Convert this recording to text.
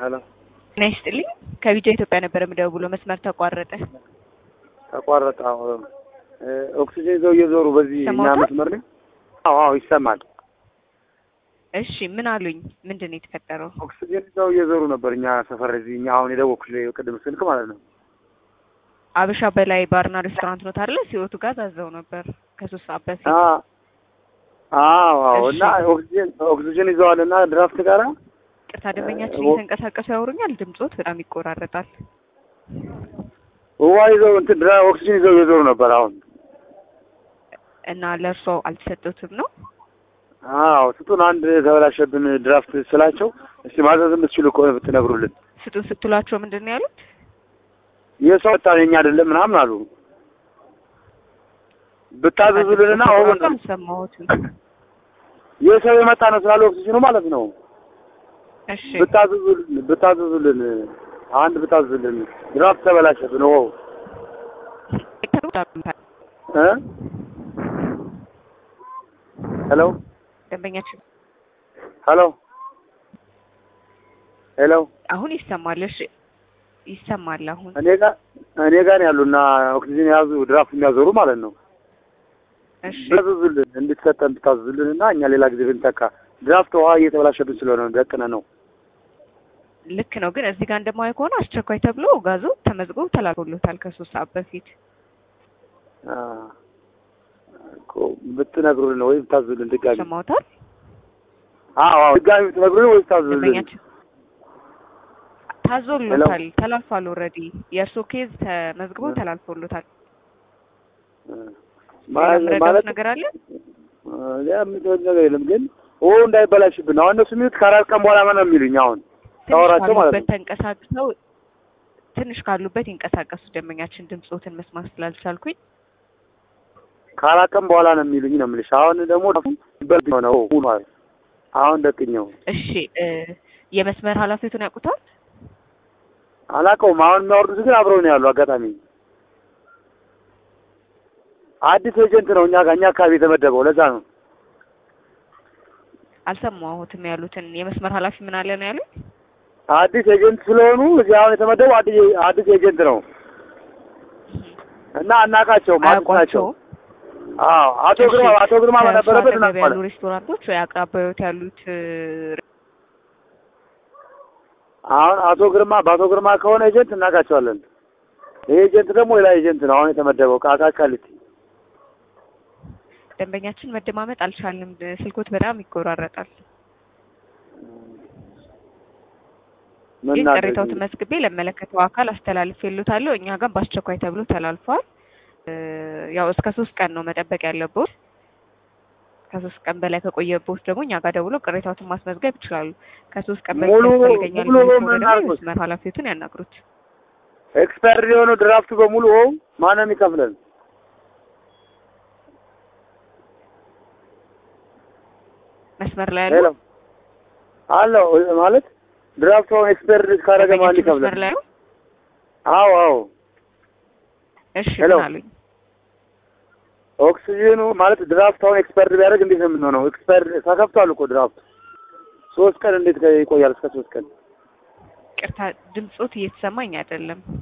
ሄሎ ጤና ይስጥልኝ። ከቢጃ ኢትዮጵያ ነበር የምደውለው፣ መስመር ተቋረጠ። ተቋረጠ። አዎ ኦክሲጅን ይዘው እየዞሩ በዚህ እኛ ይሰማዎታል? መስመር ላይ አዎ አዎ ይሰማል። እሺ ምን አሉኝ? ምንድን ነው የተፈጠረው? ኦክሲጅን ይዘው እየዞሩ ነበር እኛ ሰፈር እዚህ እኛ አሁን የደወልኩሽ ቅድም ስልክ ማለት ነው። አበሻ በላይ ባርና ሬስቶራንት ነው አይደለ? ሲወቱ ጋር ታዘው ነበር ከሶስት ሰዓት በፊት። አ- አዎ አዎ እሺ። እና ኦክሲጅን ኦክሲጅን ይዘዋል እና ድራፍት ጋራ ቅርታ ደንበኛችን ኦ- እየተንቀሳቀሱ ያወሩኛል። ድምጾት በጣም ይቆራረጣል። ውሃ ይዘው እንትን ድራ ኦክሲጅን ይዘው እየዞሩ ነበር አሁን እና ለእርሶ አልተሰጡትም ነው? አዎ ስጡን አንድ ተበላሸብን ድራፍት ስላቸው እስቲ ማዘዝ የምትችሉ ከሆነ ብትነግሩልን ስጡን ስትሏቸው ምንድን ነው ያሉት? የሰው ወጣ የኛ አይደለም ምናምን አሉ ብታዘዙልንና አሁን አልሰማሁትም። የሰው የመጣ ነው ስላለ ኦክሲጅኑ ማለት ነው እሺ ብታዘዙልን ብታዘዙልን አንድ ብታዘዙልን ድራፍት ተበላሸብን ው እ ሄሎ ደንበኛችን ሄሎ ሄሎ አሁን ይሰማል። እሺ ይሰማል አሁን። እኔ ጋር እኔ ጋር ነው ያሉና ኦክሲጅን የያዙ ድራፍት የሚያዞሩ ማለት ነው እሺ ብታዘዙልን እንድትሰጠን ብታዘዙልን እና እኛ ሌላ ጊዜ ብንተካ ድራፍት ውሃ እየተበላሸብን ስለሆነ ነው ደቅነ ነው ልክ ነው። ግን እዚህ ጋር እንደማየው ከሆነ አስቸኳይ ተብሎ ጋዙ ተመዝግቦ ተላልፎሎታል ከሶስት ሰዓት በፊት። አ፣ እኮ ብትነግሩልን ወይ ብታዘዙልን ድጋሚ ሰማውታል አዎ አዎ ድጋሚ ብትነግሩልን ወይ ብታዘዙልን ደንበኛችን ታዞሎታል፣ ተላልፏል። ኦልሬዲ የእርሶ ኬዝ ተመዝግቦ እ። ተላልፎሎታል። እ፣ ሌላ ማለት የምረዳዎት ማለት ነገር አለ? ያ የምትወድ ነገር የለም ግን ኦ እንዳይበላሽብን አሁን እነሱ የሚሉት ከአራት ቀን በኋላ ነው የሚሉኝ አሁን ትንሽ ታወራቸው ማለት ካሉበት ነው ተንቀሳቅሰው ትንሽ ካሉበት ይንቀሳቀሱ። ደንበኛችን ድምፆትን መስማት ስላልቻልኩኝ ከአራት ቀን በኋላ ነው የሚሉኝ ነው የምልሽ አሁን ደግሞ ይበልጥ ነው ሆኗል አሁን ደቅኘው እሺ እ የመስመር ኃላፊቱን ያውቁታል? አላውቀውም አሁን የሚያወርዱት ግን አብረው ነው ያሉ አጋጣሚ አዲስ ኤጀንት ነው እኛ ጋር እኛ አካባቢ የተመደበው ለዛ ነው አልሰማሁትም ያሉትን የመስመር ኃላፊ ምን አለ ነው ያሉት? አዲስ ኤጀንት ስለሆኑ እዚህ አሁን የተመደበው አዲስ አዲስ ኤጀንት ነው እና አናውቃቸውም አዲስ ናቸው አያውቋቸውም? አዎ አቶ ግርማ አቶ ግርማ በነበረበት ከእርሱ አጠገብ ያሉ እናውቀዋለን ሬስቶራንቶች ወይ አቅራቢያዎት ያሉት እ፣ አሁን አቶ ግርማ በአቶ ግርማ ከሆነ ኤጀንት እናውቃቸዋለን ይሄ ኤጀንት ደግሞ ሌላ ኤጀንት ነው አሁን የተመደበው ከአቃቂ ቃሊቲ ደንበኛችን መደማመጥ አልቻልንም። ስልኮት በጣም ይቆራረጣል። ምን ግን እናድርግ ቅሬታዎትን እንግዲህ? መዝግቤ ለመለከተው አካል አስተላልፌልዎታለሁ። እኛ ጋር በአስቸኳይ ተብሎ ተላልፏል። እ፣ ያው እስከ ሶስት ቀን ነው መጠበቅ ያለብዎት። ከሶስት ቀን በላይ ከቆየብዎት ደግሞ እኛ ጋር ደውሎ ቅሬታዎትን ማስመዝገብ ይችላሉ። ከሶስት ቀን በፊት ሙሉ- ያስፈልገኛል ሙሉ የሚሉ ከሆነ ምን ደግሞ አድርጎት? የመስመር ኃላፊዎትን ያናግሩት። ኤክስፐርድ የሆነው ድራፍቱ በሙሉ ማን ነው የሚከፍለን? መስመር ላይ ሄሎ ያሉ አለው ማለት ድራፍቱ አሁን ኤክስፐርድ ካደረገ ማን ደንበኛችን ሊከፍለን? መስመር ላይ ነው። አዎ አዎ እሺ ሄሎ። ምን አሉኝ? ኦክሲጅኑ ማለት ድራፍት አሁን ኤክስፐርድ ቢያደርግ እንዴት ነው የምንሆነው? ኤክስፐርድ ተከፍቷል እኮ ድራፍቱ ሶስት ቀን እንዴት ይቆያል? እስከ ሶስት ቀን ቅርታ ድምፆት እየተሰማኝ አይደለም።